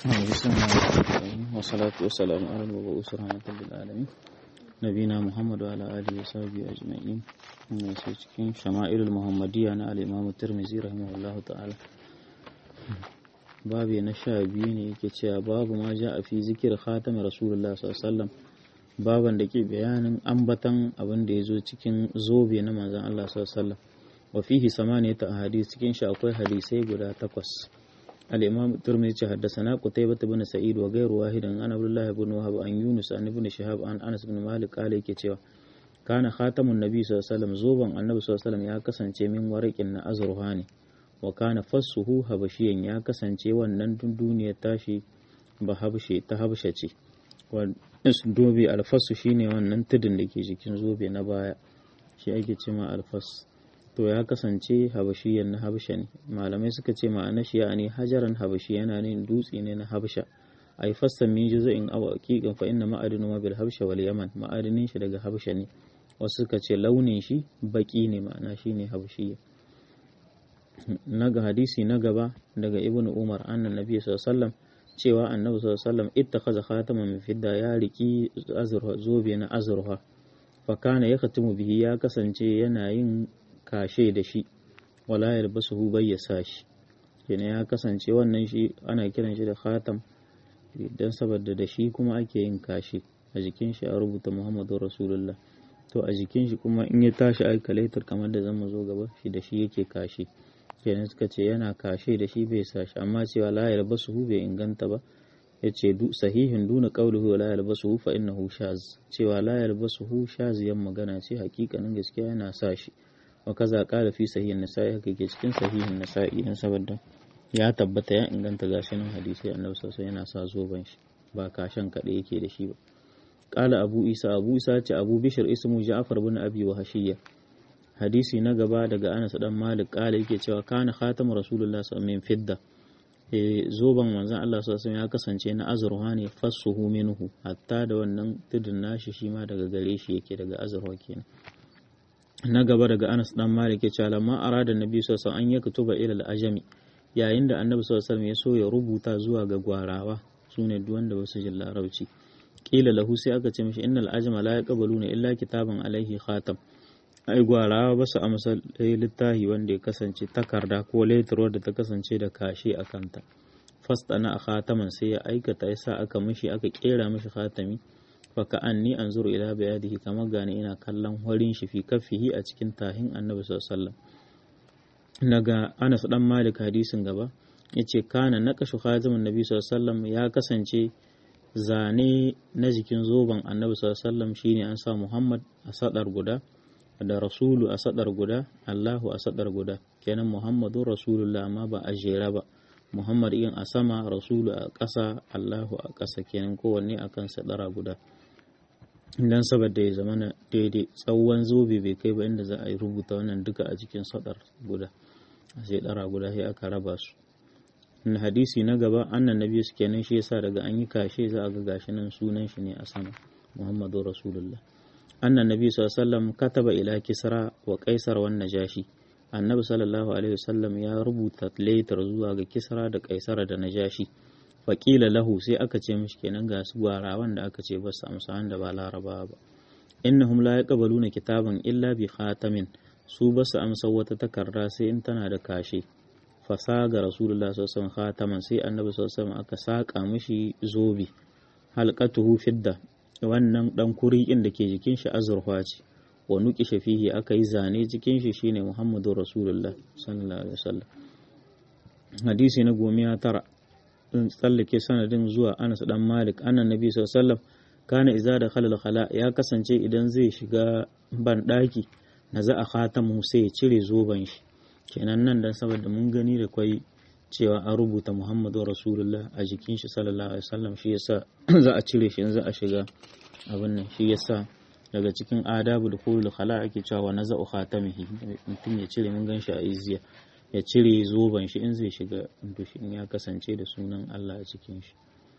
بسم الله الرحمن الرحيم والصلاة والسلام على المبعوث رحمة للعالمين نبينا محمد وعلى آله وصحبه أجمعين من cikin shama'ilul muhammadiyya na al-imam tirmizi rahimahullahu ta'ala babu na sha biyu ne yake cewa babu ma ja a fi zikir khatam rasulullah sallallahu alaihi wasallam baban da ke bayanin ambatan abin da ya zo cikin zobe na manzon Allah sallallahu alaihi wasallam wa fihi samaniyata ahadith cikin shi akwai hadisai guda takwas الإمام الترمذي حدثنا قتيبة بن سعيد وغير واحد عن عبد الله بن وهب عن يونس عن ابن شهاب عن أنس بن مالك قال yake cewa kana khatamun nabi sallallahu alaihi wasallam zoban annabi sallallahu alaihi wasallam ya kasance min warakin na azruha ne wa kana fassuhu habashiyan ya kasance wannan duniyar tashi ba habshe ta habsha ce wannan dobe alfasu shine wannan tudun da ke jikin zobe na baya shi ake cewa alfas to ya kasance habashiyan na habsha ne malamai suka ce ma'ana shi ya ne hajaran habashi yana ne dutse ne na habsha ai fassan min juz'in aw aqiqan fa inna ma'adinu ma bil habsha wal yaman ma'adinin shi daga habsha ne wasu suka ce launin shi baki ne ma'ana shine habashiya naga hadisi na gaba daga ibnu umar annan nabi sallallahu alaihi wasallam cewa annabi sallallahu alaihi wasallam ittakhadha khataman min fidda ya riki azurha zobe na azurha fa kana yakhtimu bihi ya kasance yana yin kashe da shi wala yalbasuhu bai ya sa shi kenan ya kasance wannan shi ana kiran shi da khatam dan saboda da shi kuma ake yin kashe a jikin shi a rubuta Muhammadu Rasulullah to a jikin shi kuma in ya tashi alkalator kamar da zamu zo gaba shi da shi yake kashe kenan suka ce yana kashe da shi bai sa shi amma cewa la yalbasuhu bai inganta ba yace du sahihin duna qawluhu la yalbasuhu fa innahu shaz cewa la yalbasuhu shaziyan magana ce hakikanin gaskiya yana sa shi wa kaza kala fi sahihin nasa'i haka ke cikin sahihin nasa'i dan saboda ya tabbata ya inganta gashi nan hadisi annabi sallallahu yana sa zoban shi ba kashan kaɗai yake da shi ba kala abu isa abu isa ce abu bishir ismu ja'far bin abi wa hashiya hadisi na gaba daga anas dan malik kala yake cewa kana khatamu rasulullah sallallahu alaihi fidda e zoban manzon Allah sallallahu ya kasance na azurwa ne fassuhu minhu hatta da wannan tudun nashi shi ma daga gare shi yake daga azurwa kenan na gaba daga Anas dan Malik ya ce lamma arada Nabi sallallahu alaihi an yaktuba ila al-ajami yayin da Annabi sallallahu alaihi ya so ya rubuta zuwa ga gwarawa sune duk wanda basu jin larabci kila lahu sai aka ce mishi innal ajama la yaqbaluna illa kitaban alaihi khatam ai gwarawa basu amsa littahi wanda ya kasance takarda ko letter wadda ta kasance da kashe a kanta fastana a khataman sai ya aikata yasa aka mishi aka kera mishi khatami faka anni anzuru ila bayadihi kamar gane ina kallon horin shi fi kafihi a cikin tahin annabi sallallahu daga Anas dan Malik hadisin gaba yace kana naqashu khatamin nabi sallallahu ya kasance zane na jikin zoben annabi sallallahu shine an sa Muhammad a sadar guda da rasulu a sadar guda Allahu a sadar guda kenan Muhammadu rasulullah amma ba a jera ba Muhammad yin a sama rasulu a ƙasa Allahu a ƙasa kenan kowanne akan sadara guda dan saboda ya zama na daidai tsawon zobe bai kai ba inda za a yi rubuta wannan duka a cikin sadar guda a sai dara guda sai aka raba su na hadisi na gaba annan nabi su kenan shi yasa daga an yi kashe za a ga gashi nan sunan shi ne a sama muhammadu rasulullah annan nabi sallallahu kataba ila kisra wa kaisar wan najashi annabi sallallahu alaihi wasallam ya rubuta letter zuwa ga kisra da kaisar da najashi faƙila lahu sai aka ce mishi kenan ga su gwarawan da aka ce ba su amsa wanda ba laraba ba innahum la yaqbaluna kitaban illa bi khatamin su ba su amsa wata takarda sai in tana da kashe fasaga rasulullah sallallahu alaihi khataman sai annabi sallallahu alaihi aka saka mishi zobi halqatuhu fidda wannan dan kuri'in da ke jikin shi azurfa ce wa nuki shafihi aka yi zane cikin shi shine muhammadu rasulullah sallallahu alaihi wasallam hadisi na gomiya tara tsallake sanadin zuwa Anas dan Malik annan Nabi sallallahu alaihi wasallam kana iza da khalal khala ya kasance idan zai shiga ban daki na za a khatamu sai ya cire zoban shi kenan nan dan saboda mun gani da kwai cewa an rubuta Muhammadu Rasulullah a jikin shi sallallahu alaihi wasallam shi yasa za a cire shi in za a shiga abin nan shi yasa daga cikin adabu da kulul khala ake cewa naza'u khatamihi mutum ya cire mun gan shi a izziya ya cire zoben shi in zai shiga dushin ya kasance da sunan Allah a cikin shi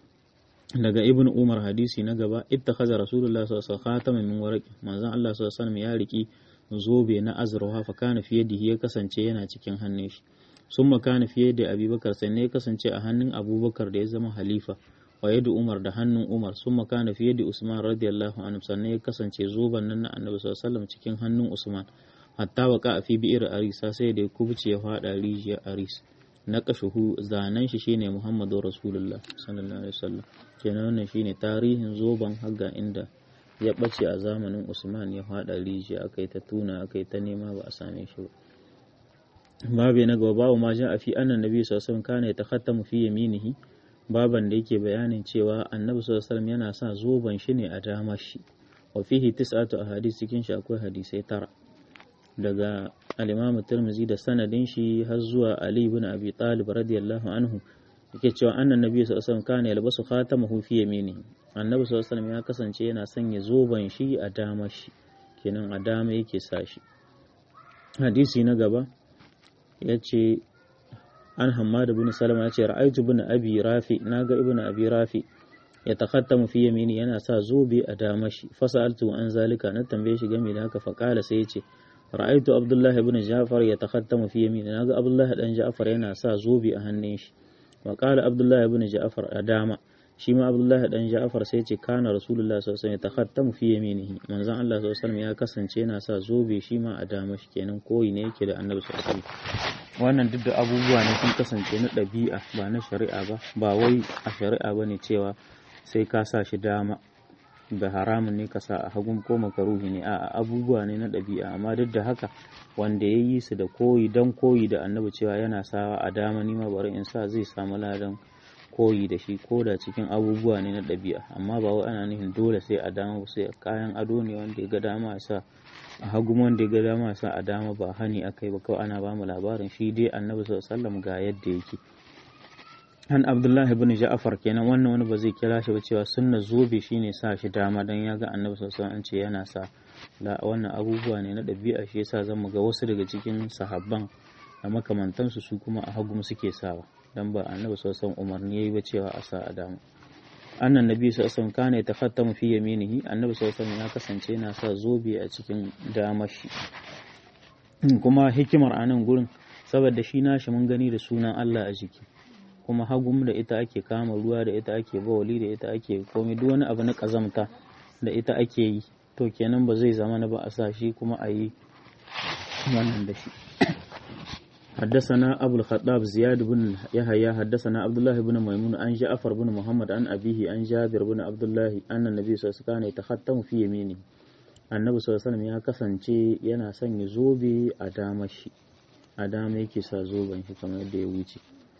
daga ibn umar hadisi na gaba ittakhadha rasulullah sallallahu alaihi wasallam khataman min waraqi manzon Allah sallallahu alaihi wasallam ya riki zobe na azurwa fa kana fi yadihi ya kasance yana cikin hannun shi sun makana fiye da abubakar sai ne kasance a hannun abubakar da ya zama halifa wa yadda umar da hannun umar sun makana fiye da usman radiyallahu anhu sannan ya kasance zoban nan na annabi sallallahu cikin hannun usman hatta waka a fi bi'ir arisa sai da ya kubuce ya fada rijiyar aris na kashuhu zanen shi shine muhammadu rasulullah sallallahu alaihi wasallam kenan wannan shine tarihin zoban hagga inda ya bace a zamanin usman ya fada rijiya aka yi ta tuna aka yi ta nema ba a same shi ba babu na gaba babu ma ja a fi annan nabi sallallahu alaihi wasallam kana ya takhattamu fi yaminihi baban da yake bayanin cewa annabi sallallahu alaihi wasallam yana sa zoban shi ne a damar shi wa fihi tis'atu ahadith cikin shi akwai hadisai tara daga al-Imam Tirmidhi da sanadin shi har zuwa Ali ibn Abi Talib radiyallahu anhu yake cewa annan nabi sallallahu alaihi wasallam kana yalbasu khatamahu fi yaminihi annabi sallallahu alaihi wasallam ya kasance yana sanya zoban shi a damar shi kenan a dama yake sa shi hadisi na gaba yace an Hammad ibn Salama yace ra'aytu ibn Abi Rafi naga ibn Abi Rafi ya takhattamu fi yamini yana sa zobe a damar shi fasaltu an zalika na tambaye shi game da haka faqala sai yace ra'aytu Abdullah ibn Ja'far ya takhattamu fi yamini naga Abdullah dan Ja'far yana sa zobe a hannun shi wa qala Abdullah ibn Ja'far a dama shi ma Abdullah dan Ja'far sai yace kana Rasulullah sallallahu alaihi wasallam ya takhattamu fi yaminihi manzon Allah sallallahu alaihi wasallam ya kasance yana sa zobe shi ma a dama shi kenan koyi ne yake da Annabi sallallahu alaihi wasallam wannan duk da abubuwa ne sun kasance na ɗabi'a ba na shari'a ba ba wai a shari'a ba ne cewa sai ka sa shi dama da haramun ne ka sa a hagun ko makaruhi ne a abubuwa ne na ɗabi'a amma duk da haka wanda ya yi su da koyi don koyi da annabi cewa yana sawa a dama ni ma bari in sa zai samu ladan koyi da shi ko da cikin abubuwa ne na ɗabi'a amma ba wai ana nufin dole sai a dama sai kayan ado ne wanda ya ga dama sa a hagu wanda ya ga dama sa a dama ba hani akai ba kawai ana bamu labarin shi dai annabi sallallahu ga yadda yake an abdullah ibn ja'far kenan wannan wani ba zai kira shi ba cewa sunna zobe shine sa shi dama dan ya ga annabi sallallahu alaihi ce yana sa la wannan abubuwa ne na ɗabi'a shi yasa zan ga wasu daga cikin sahabban da makamantansu su kuma a hagu suke sawa dan ba annabi sallallahu umarni yayi ba cewa a sa a dama annan nabi sallallahu alaihi kana yatakhattamu fi yaminihi annabi sallallahu ya kasance yana sa zobe a cikin damar shi kuma hikimar anan gurin saboda shi nashi mun gani da sunan Allah a jiki kuma hagum da ita ake kama ruwa da ita ake bawali da ita ake komai duk wani abu na kazamta da ita ake yi to kenan ba zai zama na ba a sa shi kuma a yi wannan da shi حدثنا أبو الخطاب زياد بن يحيى حدثنا عبد الله بن ميمون عن جعفر بن محمد عن أبيه عن جابر بن عبد الله أن النبي صلى الله عليه وسلم يتختم في يمينه annabi sallallahu alaihi ya kasance yana sanya zobe a dama shi a dama yake sa zoben shi kamar yadda ya wuce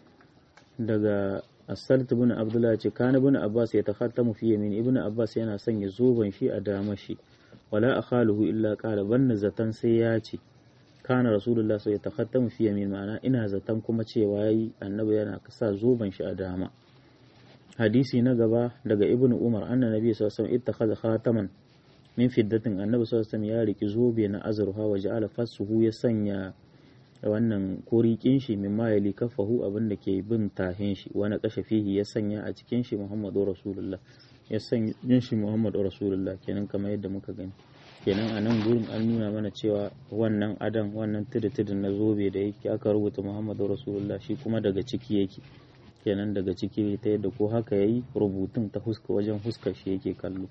daga asalt ibn abdullah ce kana ibn abbas ya takhattamu fi yamin ibn abbas yana sanya zoben shi a dama shi wala akhaluhu illa qala banna zatan sai ya ce kana rasulullah sai ya takhattamu fi yamin ma'ana ina zaton kuma cewa yayi annabi yana sa zoben shi a dama hadisi na gaba daga ibn umar anna nabi sallallahu alaihi wasallam ittakhadha khataman min fiddatin annabi sallallahu alaihi wasallam ya riki zobe na azurfa wa ja'ala fasuhu ya sanya wannan korikin shi min ma yali kafahu abin da ke bin tahin shi wani kashe fihi ya sanya a cikin shi muhammadu rasulullah ya sanya shi muhammadu rasulullah kenan kamar yadda muka gani kenan a nan gurin an nuna mana cewa wannan adan wannan tudutudun na zobe da yake aka rubuta muhammadu rasulullah shi kuma daga ciki yake kenan daga ciki ta yadda ko haka yayi rubutun ta huska wajen huskar shi yake kallo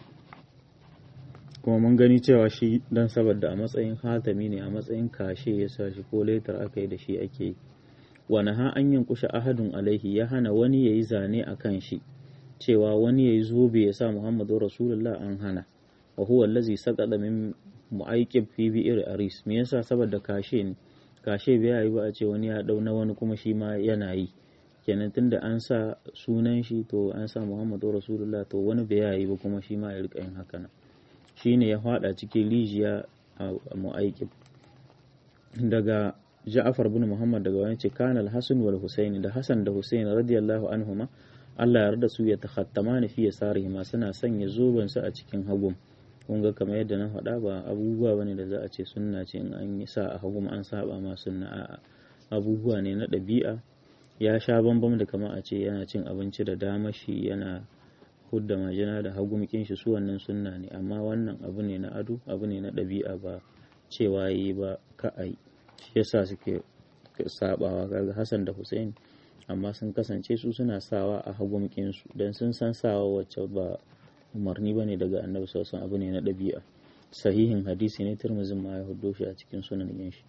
kuma mun gani cewa shi dan saboda a matsayin hatami ne a matsayin kashe ya sa shi ko letar aka yi da shi ake yi wani ha an yankusha ahadun alaihi ya hana wani ya yi zane a kan shi cewa wani ya yi zobe ya sa muhammadu rasulullah an hana wa huwa allazi saqada min mu'aykib fi bi'ir aris me yasa saboda kashe ne kashe bai yi ba a ce wani ya dau na wani kuma shi ma yana yi kenan tunda an sa sunan shi to an sa muhammadu rasulullah to wani bai yi ba kuma shi ma ya rika yin haka nan shine ya fada cikin rijiya a mu'aikib daga Ja'far bin Muhammad daga wani ce kana al-Hasan wal Husaini da Hasan da Husaini radiyallahu anhuma Allah ya yarda su ya takhattamani fi yasarihima suna sanya zoben su a cikin hagum kun ga kamar yadda na faɗa ba abubuwa bane da za a ce sunna ce in an yi sa a hagum an saba ma sunna a'a abubuwa ne na ɗabi'a ya sha bambam da kamar a ce yana cin abinci da damashi yana hudda majina da hagumkin shi su wannan sunna ne amma wannan abu ne na ado abu ne na ɗabi'a ba cewa yi ba ka a yi shi yasa suke sabawa kaga Hassan da Hussein amma sun kasance su suna sawa a hagumkin su dan sun san sawa wacce ba umarni bane daga Annabi sallallahu alaihi abu ne na ɗabi'a sahihin hadisi ne Tirmidhi ma ya hudo shi a cikin sunan shi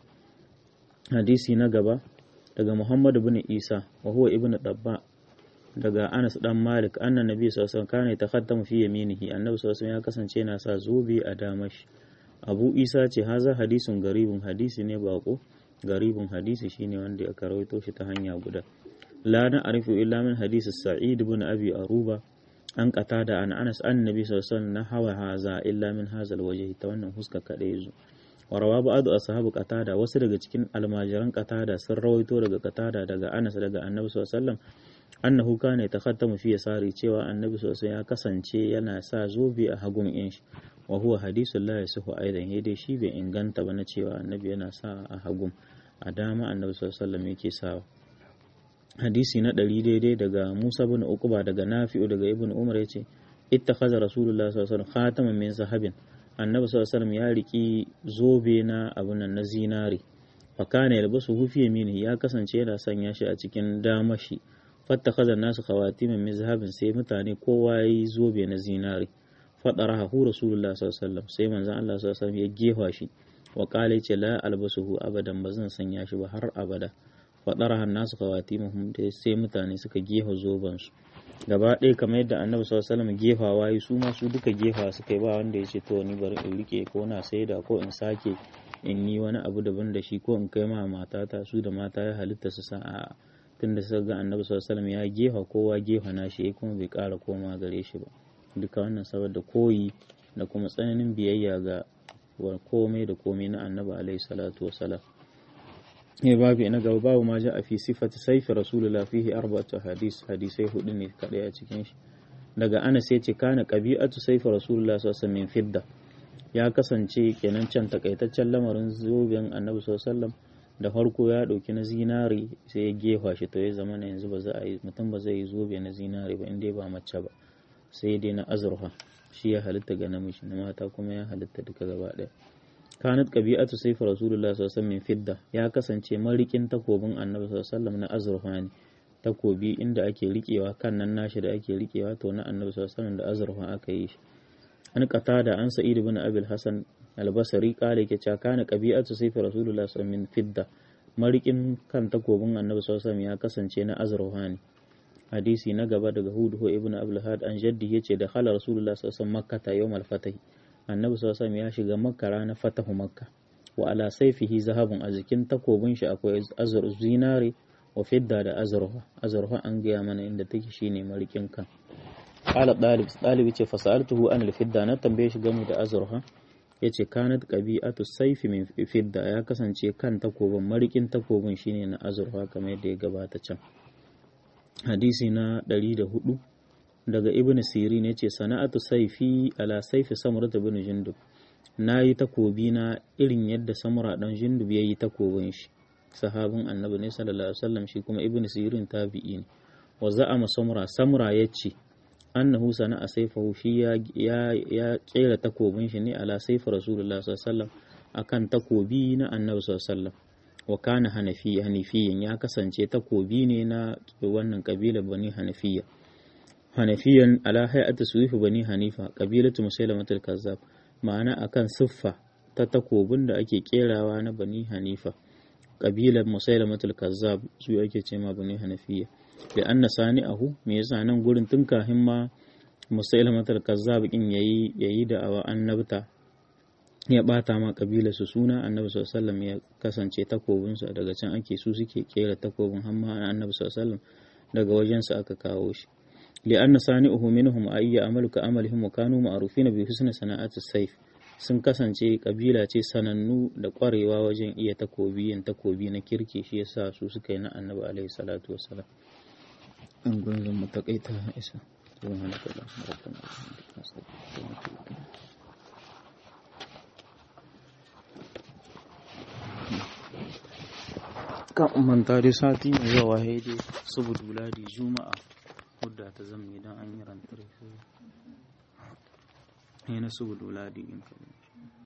hadisi na gaba daga Muhammad bin Isa wa huwa ibnu Dabba daga Anas dan Malik annan Nabi sallallahu alaihi wasallam kana yatakhattamu fi yaminihi Annabi sallallahu alaihi ya kasance yana sa zobe a damashi Abu Isa ce haza hadisun garibun hadisi ne bako garibun hadisi shine wanda aka rawaito shi ta hanya guda la na arifu illa min hadisi Sa'id ibn Abi Aruba an qatada an Anas annabi sallallahu alaihi wasallam na hawa haza illa min hazal wajhi ta wannan huska kada yazo warawa ba'adu ashabu qatada wasu daga cikin almajiran qatada sun rawaito daga qatada daga Anas daga Annabi sallallahu alaihi wasallam annahu kana yatakhattamu fi yasari cewa Annabi sallallahu alaihi ya kasance yana sa zobe a hagun in shi wa huwa hadisul la yasihu aidan dai shi bai inganta ba na cewa Annabi yana sa a hagun a dama Annabi sallallahu alaihi wasallam yake sawa hadisi na ɗari daidai daga Musa bin Uqba daga Nafi'u daga Ibn Umar yace ittakhadha Rasulullah sallallahu alaihi wasallam khataman min zahabin annabi sallallahu alaihi ya riki zobe na abun nan na zinare fa kana yalbasu hufi yamini ya kasance yana sanya shi a cikin damashi fattakhadha nasu khawatimin min zahabin sai mutane kowa yayi zobe na zinare fadaraha hu rasulullah sallallahu alaihi wasallam sai manzon Allah sallallahu alaihi ya gefa shi wa qala yace la albasuhu abadan bazan sanya shi ba har abada fadaraha nasu khawatimuhum sai mutane suka gefa zoban su gaba ɗaya kamar yadda annabi sallallahu alaihi wasallam gefawa yi su ma su duka gefa suka yi ba wanda ya ce to ni bari in rike ko na saida ko in sake in yi wani abu daban da shi ko in kai ma matata su da mata ya halitta su sa a tunda suka ga annabi sallallahu alaihi wasallam ya gefa kowa gefa na shi kuma bai ƙara koma gare shi ba duka wannan saboda koyi da kuma tsananin biyayya ga komai da komai na annabi alaihi salatu wasalam ne babu na gaba babu ma ja a fi sifati saifi rasulullah fihi arba'atu hadis hadisai hudu ne kadai a cikin shi daga anas ya ce kana qabi'atu saifi rasulullah sallallahu alaihi fidda ya kasance kenan can takaitaccen lamarin zoben annabi sallallahu da farko ya dauki na zinari sai ya gefa shi to ya zama na yanzu ba za a yi mutum ba zai yi zobe na zinari ba inda ba mace ba sai dai na azurfa shi ya halitta ga namiji na mata kuma ya halitta duka gaba daya kanat qabi'atu sayf rasulullah sallallahu alaihi wasallam fidda ya kasance marikin takobin annabi sallallahu alaihi wasallam na azurfa ne takobi inda ake rikewa kan nan nashi da ake rikewa to na annabi sallallahu alaihi wasallam da azurfa aka yi shi an qatada an sa'id ibn abil hasan albasari kale yake cewa kana qabi'atu sayf rasulullah sallallahu alaihi wasallam fidda marikin kan takobin annabi sallallahu alaihi wasallam ya kasance na azurfa ne hadisi na gaba daga hudu ibn abul had an jaddi yace da khala rasulullah sallallahu alaihi wasallam makkata yawmal fatih annabi sallallahu alaihi ya shiga makka ranar fatahu makka wa ala saifihi zahabun a jikin takobin shi akwai azur zinare wa fidda da azurfa azurfa an gaya mana inda take shine marikin kan qala dalib dalib ce fasaltuhu an fidda na tambaye shi game da azurfa yace kanat qabi'atu saifi min fidda ya kasance kan takobin marikin takobin shine na azurfa kamar yadda ya gabata can hadisi na 104 daga ibn sirin ya ce sana'atu saifi ala saifi samurata bin jindub na yi takobi na irin yadda samura dan jindub ya yi takobin shi sahabin annabi ne sallallahu alaihi wasallam shi kuma ibn sirin tabi'i ne wa za'ama samura samura ya ce annahu sana'a saifahu shi ya ya kera takobin shi ne ala saifi rasulullah sallallahu alaihi wasallam akan takobi na annabi sallallahu alaihi wasallam wa kana hanafi hanifiyin ya kasance takobi ne na wannan kabilar bani hanafiya hanafiyan ala hay'ati suwifu bani hanifa kabilatu musailamatul kazzab ma'ana akan siffa ta takobin da ake kerawa na bani hanifa kabilar musailamatul kazzab su ake ce ma bani hanafiya da anna sani'ahu me yasa nan gurin tun kahin ma musailamatul kazzab kin yayi yayi da awa annabta ya bata ma kabilar su suna annabi sallallahu alaihi wasallam ya kasance takobin su daga can ake su suke kera takobin hamma annabi sallallahu alaihi wasallam daga wajen su aka kawo shi لأن صانعه منهم أي عمل كعملهم وكانوا معروفين بحسن صناعة السيف sun kasance kabila ce sanannu da kwarewa wajen iya takobi yin takobi na kirki shi yasa su suka yi na annabi alaihi salatu wassalam an gunzun mu takaita isa subhanaka allahumma rabbana wa bihamdika astaghfiruka wa atubu ilayk kan manta dai sati mai yawa haidai saboda ladi juma'a hudda ta zama idan an yi rantar sai na saboda ladi in kalli